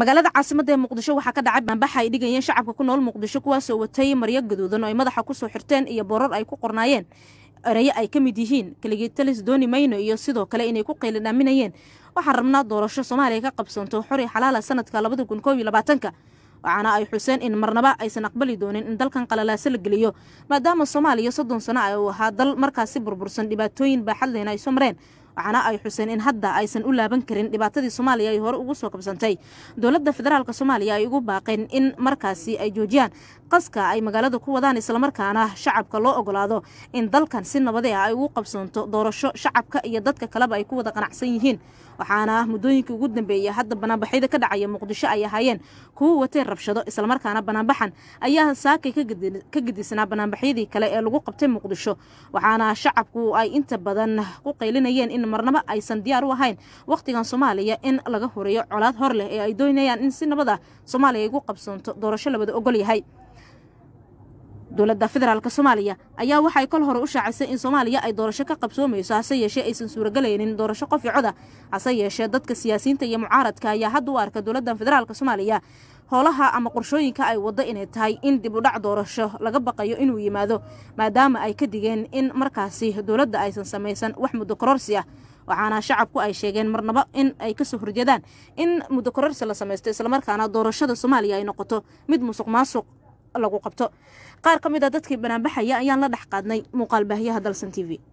magaalada caasimada ee muqdisho waxaa ka dhacay baanbaxa ay dhigayeen shacabka ku nool muqdisho kuwaasoo watay maryo gaduudan oo ay madaxa kusoo xirteen iyo boorar ay ku qornaayeen erayo ay ka mid yihiin kaligeetalis dooni mayno iyo sidoo kale inay ku qaylinaaminayeen waxaan rabnaa doorasho soomaaliya ka qabsanto xori xalaala sanadka labada kun koob iyo labaatanka waxaana ay xuseen in marnaba aysan aqbali doonin in dalkan qalalaaso la geliyo maadaama soomaaliya soddon sano ay uu ahaa dal markaasi burbursan dhibaatooyin baaxadleyna ay soo mareen waxaana ay xuseen in hadda aysan u laaban karin dhibaatadii soomaaliya ay hore ugu soo kabsantay dowladda federaalk soomaaliya ay ugu baaqeen in markaasi ay joojiyaan qaska ay magaalada ku wadaan islamarkaana shacabka loo ogolaado in dalkan si nabade ah ay ugu qabsoonto doorasho shacabka iyo dadka kaleba ay ku wada qanacsan yihiin waxaana muddooyinkii ugu dambeeyey hadda banaanbaxyada ka dhacaya muqdisho ay ahaayeen kuwo watay rabshado islamarkaana banaanbaxan ayaa saakay ka gedisnaa banaanbaxyadii kale ee lagu qabtay muqdisho waxaana shacabku ay inta badan ku qaylinayeen in marnaba aysan diyaar u ahayn wakhtigan soomaaliya in laga horeeyo colaad hor leh ee ay doonayaan in si nabad ah soomaaliya ay ugu qabsoonto doorasho labada ogol yahay dowladda federaalk soomaaliya ayaa waxay kol hore u shaacisay in soomaaliya ay doorasho ka qabsoomayso hase yeeshee aysan suuragelaynin doorasho qof i coda hase yeeshee dadka siyaasiyiinta iyo mucaaradka ayaa hadda u arka dowladda federaalk soomaaliya howlaha ama qorshooyinka ay waddo inay tahay in dib u dhac doorasho laga baqayo inuu yimaado maadaama ay ka digeen in markaasi dowladda aysan samaysan wax muddo kororsi ah waxaana shacabku ay sheegeen marnaba in ay kasoo horjeedaan in muddo kororsi la samaysto islamarkaana doorashada soomaaliya ay noqoto mid musuq maasuq lagu qabto qaar ka mid a dadkii banaanbaxaya ayaan la dhex qaadnay muuqaal baahiyaha dalsan t v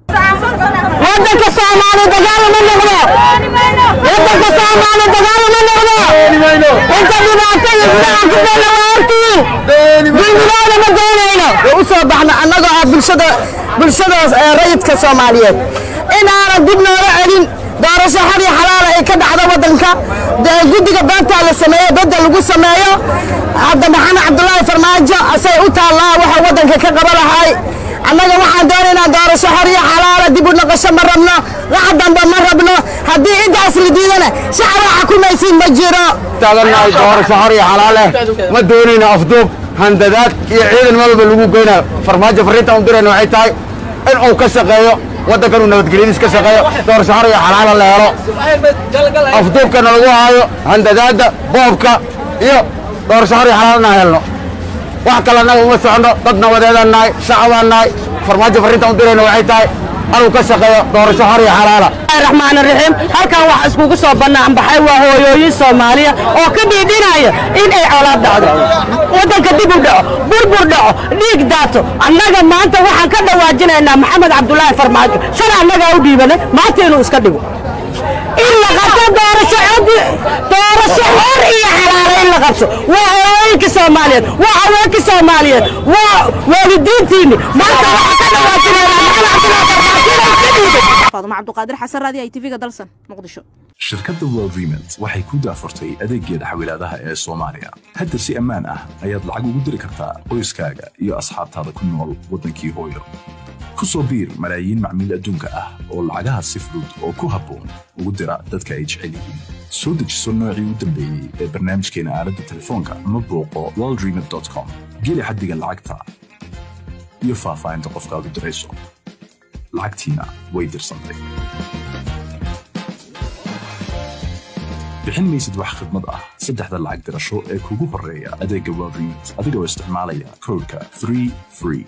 wadanka soomaali dagaal ma noqdo wadanka soomaali dagaal ma noqdo inta dhibaato iyo gudaha ku dheela waa hortiin dulmilooda ma doonayno u soo baxno annagoo ah bulshada bulshada rayidka soomaaliyeed inaanan dib nooga celin doorasho xor iyo xalaala ay ka dhacdo wadanka guddiga beenta la sameeyo bedda lagu sameeyo hadda maxamed cabdulaahi farmaajo asay u taallaa waxa wadanka ka qaba lahay annaga waxaan doonaynaa doorasho xor iyo xalaala dib u noqosho ma rabno wax dambe ma rabno haddii intaas la diidana shacaba xukumaysiin ma jiro taagannahay doorasho xor iyo xalaal eh ma doonayna afduub handadaad iyo ciidan malba lagu geyna farmaajo farriintan u dirayna waxay tahay in uu ka shaqeeyo waddankan uu nabadgelyadiis ka shaqeeyo doorasho xor iyo xalaala la helo afduubkana lagu haayo handadaadda boobka iyo doorasho xor iyo xalaalna helno wax kale annaga uma soconno dad nabadeedaan nahay shacabaan nahay farmaajo farriintan u dirayna waxay tahay anuu ka shaqeeyo doorasho xor iyo xalaala raxmaan raxiim halkan wax iskugu soo banaanbaxay waa hooyooyin soomaaliya oo ka dhiidhinaya in ay colaad dhacdo waddanka dib u dhaco burbur dhaco dhiig daato annaga maanta waxaan ka dhawaajinaynaa maxamed cabdulaahi farmaajo shalay annagaa u dhiibanay maanta inuu iska dhigo in la qabto doorasho codi doorasho xor iyo xalaala in la qabto waa hooyooyinka soomaaliyeed waa haweenka soomaaliyeed waa waalidiintiini maanta waxaan ka dhawaajinaynaa maxamed cabdulaahi farmaajo inuu iska dhiibay faadumo cabduqaadir xasan raadi ay tv-ga dalsan muqdisho shirkadda world remit waxay ku daafurtay adeeggeeda xawilaadaha ee soomaaliya hadda si ammaan ah ayaad lacag ugu diri kartaa qoyskaaga iyo asxaabtaada ku nool waddankii hooyo ku soo biir malaayiin macmiil adduunka ah oo lacagaha si fudud oo ku habboon ugu dira dadka ay jecel yihiin soo dejiso noocii u dambeeyey ee barnaamijkeena aaladda telefoonka ama booqo worldremit com geli xaddiga lacagta iyo faahfaahinta qofkaad u dirayso lacagtiina way dirsantay bixin maysid wax khidmad ah saddexda lacag dirasho ee kugu horreeya adeegga world remit adigoo isticmaalaya koodhka 3 free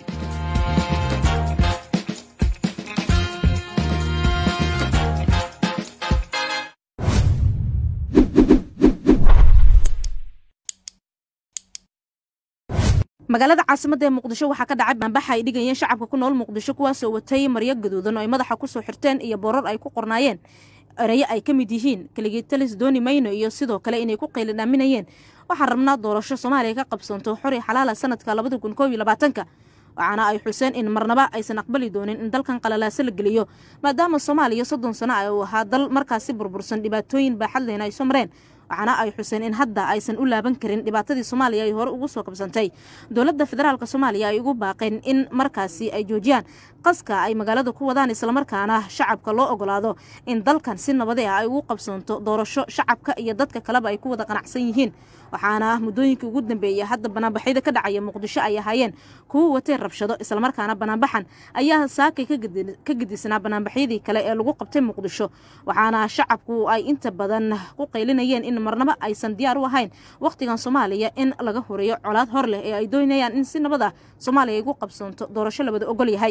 magaalada caasimada ee muqdisho waxaa ka dhacay baanbaxa ay dhigayeen shacabka ku nool muqdisho kuwaasoo watay maryo gaduudan oo ay madaxa kusoo xirteen iyo boorar ay ku qornaayeen erayo ay ka mid yihiin kaligeetalis dooni mayno iyo sidoo kale inay ku qaylinaaminayeen waxaan rabnaa doorasho soomaaliya ka qabsanto xori xalaala sanadka labada kun koob iyo labaatanka waxaana ay xuseen in marnaba aysan aqbali doonin in dalkan qalalaaso la geliyo maadaama soomaaliya soddon sano ay uu ahaa dal markaasi burbursan dhibaatooyin baaxadleyna ay soo mareen waxaana ay xuseen in hadda aysan u laaban karin dhibaatadii soomaaliya ay hore ugu soo kabsantay dowladda federaalk soomaaliya ay ugu baaqeen in markaasi ay joojiyaan qaska ay magaalada ku wadaan islamarkaana shacabka loo ogolaado in dalkan si nabade ah ay ugu qabsoonto doorasho shacabka iyo dadka kaleba ay ku wada qanacsan yihiin waxaana muddooyinkii ugu dambeeyey hadda banaanbaxyada ka dhacaya muqdisho ay ahaayeen kuwo watay rabshado islamarkaana banaanbaxan ayaa saakay ka gedisnaa banaanbaxyadii kale ee lagu qabtay muqdisho waxaana shacabku ay inta badan ku qaylinayeen in in marnaba aysan diyaar u ahayn wakhtigan soomaaliya in laga horeeyo colaad hor leh ee ay doonayaan in si nabad ah soomaaliya ay ugu qabsoonto doorasho labada ogol yahay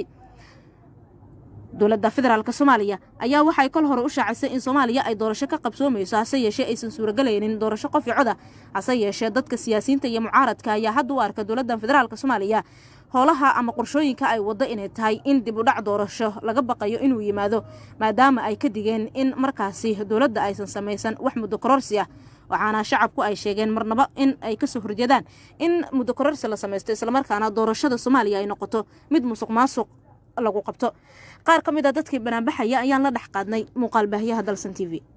dowladda federaalk soomaaliya ayaa waxay kol hore u shaacisay in soomaaliya ay doorasho ka qabsoomayso hase yeeshee aysan suuragelaynin doorasho qof i coda hase yeeshee dadka siyaasiyiinta iyo mucaaradka ayaa hadda u arka dowladda federaalk soomaaliya howlaha ama qorshooyinka ay waddo inay tahay in dib u dhac doorasho laga baqayo inuu yimaado maadaama ay ka digeen in markaasi dowladda aysan samaysan wax muddo kororsi ah waxaana shacabku ay sheegeen marnaba in ay kasoo horjeedaan in muddo kororsi la samaysto islamarkaana doorashada soomaaliya ay noqoto mid musuq maasuq lagu qabto qaar ka mid a dadkii banaanbaxaya ayaan la dhex qaadnay muuqaal baahiyaha dalsan t v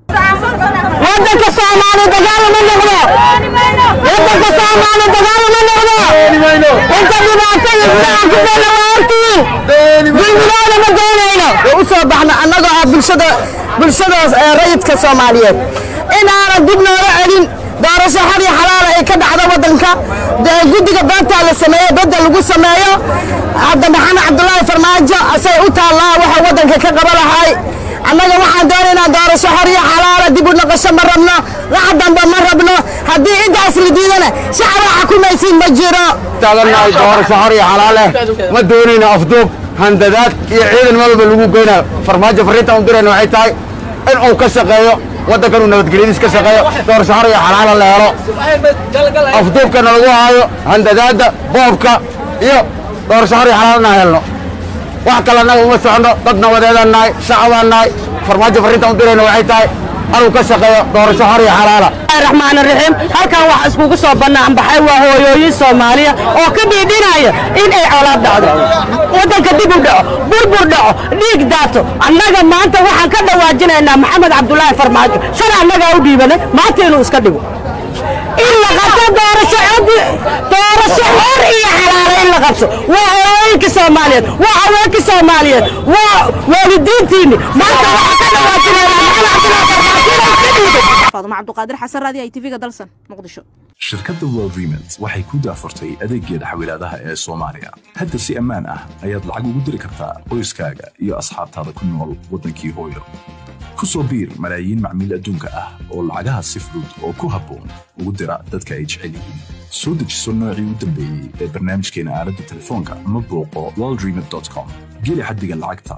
waddanka soomaali dagaal uma noqdo waddanka soomaali dagaal uma noqdo inta dhibaato iyo gudaha ku fayla waa hortiin dulmidooda ma doonayno u soo baxno annagoo ah bulshada bulshada rayidka soomaaliyeed inaanan dib nooga celin doorasho xor iyo xalaala ay ka dhacdo waddanka guddiga doontaa la sameeyo dadda lagu sameeyo hadda maxamed cabdulaahi farmaajo asay u taallaa waxa waddanka ka qaba lahay annaga waxaan doonaynaa doorasho xor iyo xalaala dib u noqosho ma rabno wax dambe ma rabno haddii intaas la diidana shacaba xukumaysiin ma jiro taagannahay doorasho xor iyo xalaale ma doonayna afduub handadaad iyo ciidan malba lagu geyna farmaajo farriintan u dirayna waxay tahay in uu ka shaqeeyo waddankan uu nabadgelyadiis ka shaqeeyo doorasho xor iyo xalaala la helo afduubkana lagu haayo handadaadda boobka iyo doorasho xor iyo xalaalana helno wax kale annaga uma soconno dad nabadeedaan nahay shacabaan nahay farmaajo farriintan u dirayna waxay tahay anuu ka shaqeeyo doorasho xor iyo xalaala raxmaan raxiim halkan waxa iskugu soo bannaan baxay waa hooyooyin soomaaliya oo ka dhiidhinaya in ay colaad dhacdo waddanka dib u dhaco burbur dhaco dhiig daato annaga maanta waxaan ka dhawaajinaynaa maxamed cabdulaahi farmaajo shalay annagaa u dhiibanay maanta inuu iska dhigo in la qabto doorasho codi doorasho xor iyo xalaala in la qabto waa hooyooyinka soomaaliyeed waa haweenka soomaaliyeed waa waalidiintiinni maanta waxaan ka dhawaajinaynaa maxamed cabdulaahi farmaajo inuu iska dhiibo faadumo cabduqaadir xasan raadi ay tv-ga dalsan muqdisho shirkadda world remit waxay ku daafurtay adeeggeeda xawilaadaha ee soomaaliya hadda si ammaan ah ayaad lacag ugu diri kartaa qoyskaaga iyo asxaabtaada ku nool waddankii hooyo ku soo biir malaayiin macmiil adduunka ah oo lacagaha si fudud oo ku habboon ugu dira dadka ay jecel yihiin soo dejiso noocii u dambeeyey ee barnaamijkeena aaladda telefoonka ama booqo worldremit.com geli xaddiga lacagta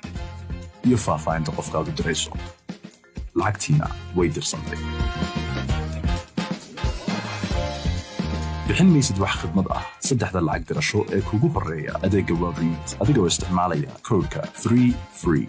iyo faahfaahinta qofkaad u dirayso lacagtiina way dirsantay bixin maysid wax khidmad ah saddexda lacag dirasho ee kugu horreeya adeegga world remit adigoo isticmaalaya koodhka 3 free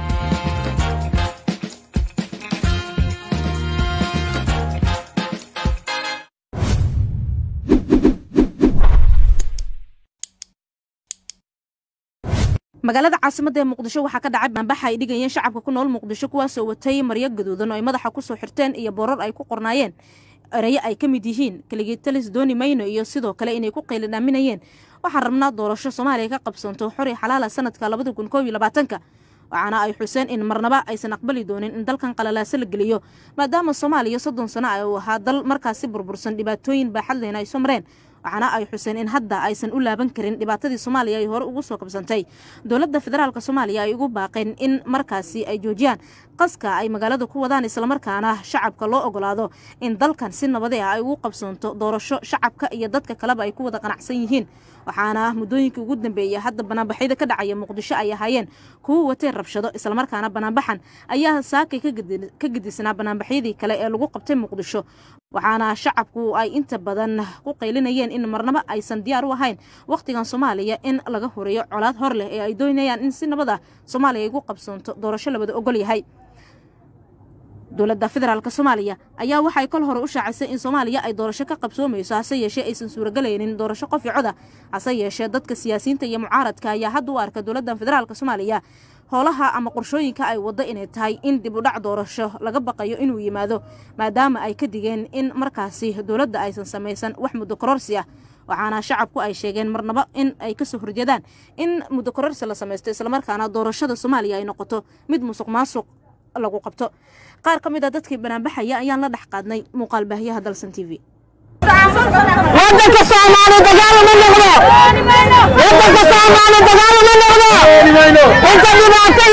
magaalada caasimadda ee muqdisho waxaa ka dhacay baanbaxa ay dhigayeen shacabka ku nool muqdisho kuwaasoo watay maryo gaduudan oo ay madaxa kusoo xirteen iyo boorar ay ku qornaayeen erayo ay ka mid yihiin kaligiitalis dooni mayno iyo sidoo kale inay ku qaylinaaminayeen waxaan rabnaa doorasho soomaaliya ka qabsanto xori xalaala sanadka labada kun koob iyo labaatanka waxaana ay xuseen in marnaba aysan aqbali doonin in dalkan qalalaase la geliyo maadaama soomaaliya soddon sano ay u ahaa dal markaasi burbursan dhibaatooyin baaxadleyna ay soo mareen waxaana ay xuseen in hadda aysan u laaban karin dhibaatadii soomaaliya ay hore ugu soo kabsantay dowladda federaalk soomaaliya ay ugu baaqeen in markaasi ay joojiyaan qaska ay magaalada ku wadaan islamarkaana shacabka loo ogolaado in dalkan si nabade ah ay ugu qabsoonto doorasho shacabka iyo dadka kaleba ay ku wada qanacsan yihiin waxaana muddooyinkii ugu dambeeyay hadda banaanbaxyada ka dhacaya muqdisho ay ahaayeen kuwa watay rabshado islamarkaana banaanbaxan ayaa saakay ka gedisnaa banaanbaxyadii kale ee lagu qabtay muqdisho waxaana shacabku ay inta badan ku qaylinayeen in marnaba aysan diyaar u ahayn wakhtigan soomaaliya in laga horeeyo colaad hor leh ee ay doonayaan in si nabad ah soomaaliya ay ugu qabsoonto doorasho labada ogol yahay dowladda federaalk soomaaliya ayaa waxay kol hore u shaacisay in soomaaliya ay doorasho ka qabsoomayso hase yeeshee aysan suuragelaynin doorasho qof i coda hase yeeshee dadka siyaasiyiinta iyo mucaaradka ayaa hadda u arka dowladda federaalk soomaaliya howlaha ama qorshooyinka ay waddo inay tahay in dib u dhac doorasho laga baqayo inuu yimaado maadaama ay ka digeen in markaasi dowladda aysan samaysan wax muddo kororsi ah waxaana shacabku ay sheegeen marnaba in ay kasoo horjeedaan in muddo kororsi la samaysto islamarkaana doorashada soomaaliya ay noqoto mid musuq maasuq lagu qabto qaar ka mid a dadkii banaanbaxaya ayaan la dhex qaadnay muuqaal baahiyaha dalsan t v waddanka soomaali dagaal uma noqdo waddanka soomaali dagaal uma noqdo inta dhibaato iyo gudaha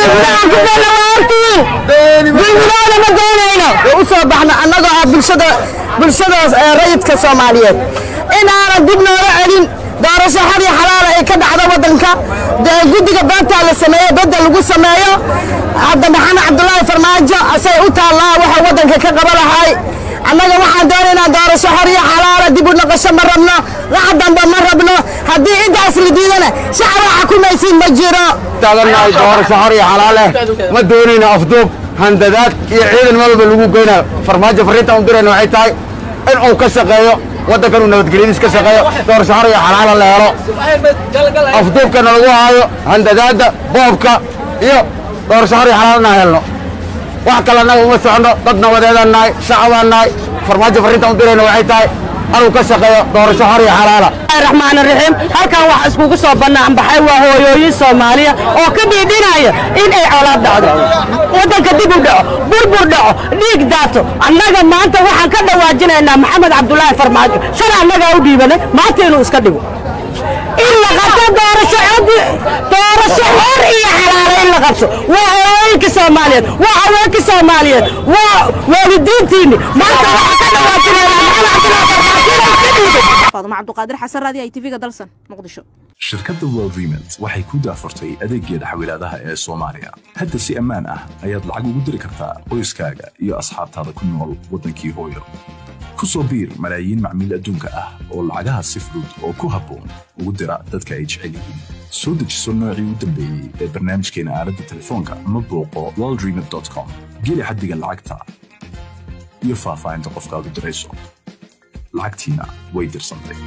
ku fayla waa hortiin dulmidooda ma doonayno u soo baxno annagoo ah bulshada bulshadaas ee rayidka soomaaliyeed in aanan dib nooga celin doorasho xad iyo xalaala ay ka dhacdo waddanka dee guddiga beenta la sameeyo bedel lagu sameeyo hadda maxamed cabdulaahi farmaajo asay u taallaa waxa waddanka ka qaba lahay annaga waxaan doonaynaa doorasho xor iyo xalaala dib u noqosho ma rabno wax dambe ma rabno haddii intaas la diidana shacaba xukumaysiin ma jiro taagannahay doorasho xor iyo xalaaleh ma doonayno afduub handadaad iyo ciidan meel walba lagu geynayo farmaajo farriintaan u dirayna waxay tahay in uu ka shaqeeyo waddankan uu nabadgelyadiis ka shaqeeyo doorasho xor iyo xalaala la helo afduubkana lagu haayo handadaadda boobka iyo doorasho xor iyo xalaal inaan helno wax kale annaga uma soconno dad nabadeedaan nahay shacabaan nahay farmaajo farriintaan u dirayna waxay tahay anuu ka shaqeeyo doorasho xor iyo xalaala raxmaan raxiim halkan waxa iskugu soo bannaan baxay waa hooyooyin soomaaliya oo ka dhiidhinaya in ay colaad dhacdo waddanka dib u dhaco burbur dhaco dhiig daato annaga maanta waxaan ka dhawaajinaynaa maxamed cabdulaahi farmaajo shalay annagaa u dhiibanay maanta inuu iska dhigo in la qabto doorasho cod doorasho xor iyo xalaalo in la qabto waa hooyooyinka soomaaliyeed waa haweenka soomaaliyeed waa waalidiintiinni maanta waxaan ka dhawaajinaynaa maxamed cabdulaahi farmaajo inuu iska dhiibo faadumo cabduqaadir xasan raadi i tv-ga dalsan muqdisho shirkadda world remit waxay ku daafurtay adeeggeeda xawilaadaha ee soomaaliya hadda si ammaan ah ayaad lacag ugu diri kartaa qoyskaaga iyo asxaabtaada ku nool waddankii hooyo ku soo biir malaayiin macmiil adduunka ah oo lacagaha si fudud oo ku habboon ugu dira dadka ay jecel yihiin soo dejiso noocii u dambeeyey ee barnaamijkeena aaladda telefoonka ama booqo worldremit com geli xaddiga lacagta iyo faahfaahinta qofkaad u dirayso lacagtiina way dirsantay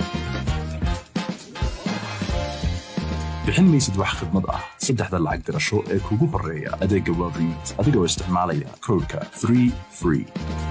bixin maysid wax khidmad ah saddexda lacag dirasho ee kugu horreeya adeegga world remit adigoo isticmaalaya koodhka 3 free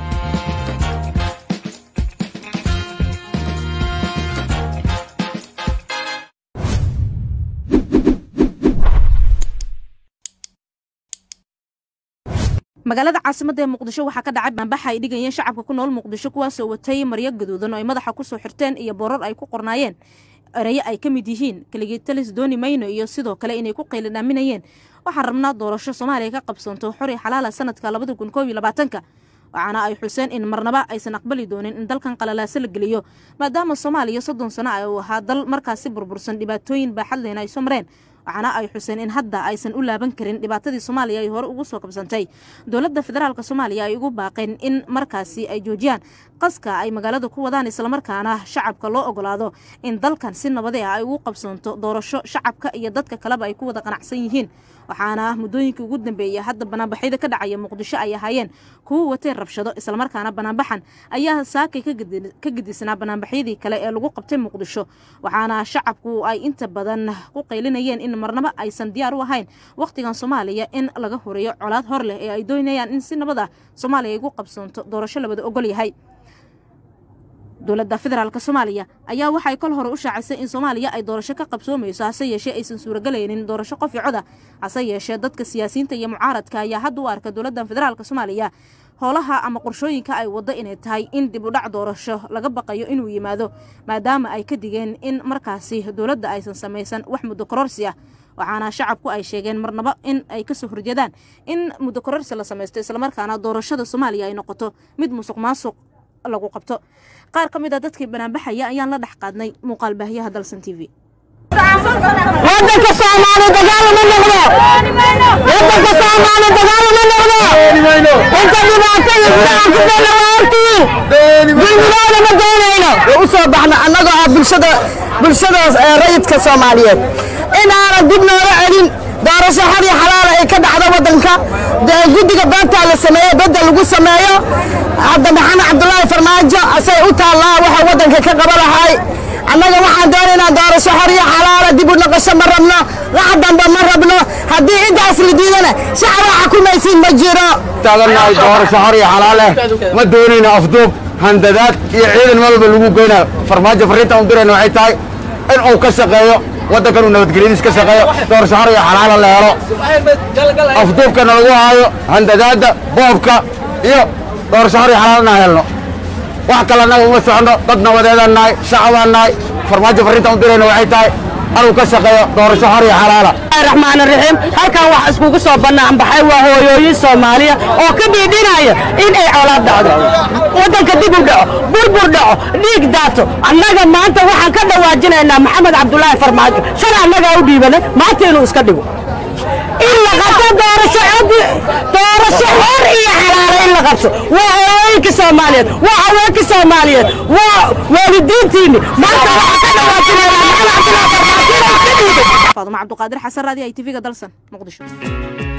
magaalada caasimada ee muqdisho waxaa ka dhacay baanbaxa ay dhigayeen shacabka ku nool muqdisho kuwaasoo watay maryo gaduudan oo ay madaxa kusoo xirteen iyo boorar ay ku qornaayeen erayo ay ka mid yihiin kaligiitalis dooni mayno iyo sidoo kale inay ku qayladhaaminayeen waxaan rabnaa doorasho soomaaliya ka qabsanto xori xalaala sanadka labada kun koob iyo labaatanka waxaana ay xuseen in marnaba aysan aqbali doonin in dalkan qalalaase la geliyo maadaama soomaaliya soddon sano ay uu ahaa dal markaasi burbursan dhibaatooyin baaxadleyna ay soo mareen waxaana ay xuseen in hadda aysan u laaban karin dhibaatadii soomaaliya ay hore ugu soo kabsantay dowladda federaalk soomaaliya ay ugu baaqeen in markaasi ay joojiyaan qaska ay magaalada ku wadaan islamarkaana shacabka loo ogolaado in dalkan si nabade ah ay ugu qabsanto doorasho shacabka iyo dadka kaleba ay ku wada qanacsan yihiin waxaana muddooyinkii ugu dambeeyey hadda banaanbaxyada ka dhacaya muqdisho ay ahaayeen kuwo watay rabshado islamarkaana banaanbaxan ayaa saakay ka gedisnaa banaanbaxyadii kale ee lagu qabtay muqdisho waxaana shacabku ay inta badan ku qaylinayeen in marnaba aysan diyaar u ahayn wakhtigan soomaaliya in laga horeeyo colaad hor leh ee ay doonayaan in si nabad ah soomaaliya ay ugu qabsanto doorasho labada ogol yahay dowladda federaalk soomaaliya ayaa waxay kol hore u shaacisay in soomaaliya ay doorasho ka qabsoomayso hase yeeshee aysan suuragelaynin doorasho qof i coda hase yeeshee dadka siyaasiyiinta iyo mucaaradka ayaa hadda u arka dowladda federaalk soomaaliya howlaha ama qorshooyinka ay waddo inay tahay in dib u dhac doorasho laga baqayo inuu yimaado maadaama ay ka digeen in markaasi dowladda aysan samaysan wax muddo kororsi ah waxaana shacabku ay sheegeen marnaba in ay kasoo horjeedaan in muddo kororsi la samaysto islamarkaana doorashada soomaaliya ay noqoto mid musuq maasuq lagu qabto qaar ka mid a dadkii banaanbaxaya ayaan la dhex qaadnay muuqaal baahiyaha dalsan t v waddanka soomaali dagaal ma noqdo waddanka soomaali dagaal ma noqdo inta dhibaato iyo gudaha ku fayla waa hortiin dulmidooda ma doonayno u soo baxno annagoo ah bulshada bulshadaas ee rayidka soomaaliyeed in aanan dib nooga celin doorasho xad iyo xalaala ay ka dhacdo waddanka dee guddiga beenta la sameeyo bedel lagu sameeyo hadda maxamed cabdulaahi farmaajo asay u taallaa waxa waddanka ka qaba lahay annaga waxaan doonaynaa doorasho xor iyo xalaala dib u noqosho ma rabno wax dambe ma rabno haddii intaas la diidana shacaba xukumaysiin ma jiro taagannahay doorasho xor iyo xalaaleh ma doonayno afduub handadaad iyo ciidan meel walba lagu geynayo farmaajo farriintaan u dirayna waxay tahay in uu ka shaqeeyo waddankan uu nabadgelyadiis ka shaqeeyo doorasho xor iyo xalaala la helo afduubkana lagu haayo handadaadda boobka iyo doorasho xor iyo xalaal inaan helno wax kale annaga uma soconno dad nabadeedaan nahay shacabaan nahay farmaajo farriintaan u dirayna waxay tahay anuu ka shaqeeyo doorasho xor iyo xalaala raxmaan raxiim halkan wax iskugu soo bannaan baxay waa hooyooyin soomaaliya oo ka dhiidhinaya in ay colaad dhacdo waddanka dib u dhaco burbur dhaco dhiig daato annaga maanta waxaan ka dhawaajinaynaa maxamed cabdulaahi farmaajo shalay annagaa u dhiibanay maanta inuu iska dhigo in la qabto doorasho codi doorasho xor iyo xalaalo in la qabto waa hooyooyinka soomaaliyeed waa haweenka soomaaliyeed waa waalidiintiinni maanta waxaan ka dhawaajinaynaa maxamed cabdulaahi farmaajo inuu iska dhiibo faadumo cabduqaadir xasan raadi ay tv-ga dalsan muqdisho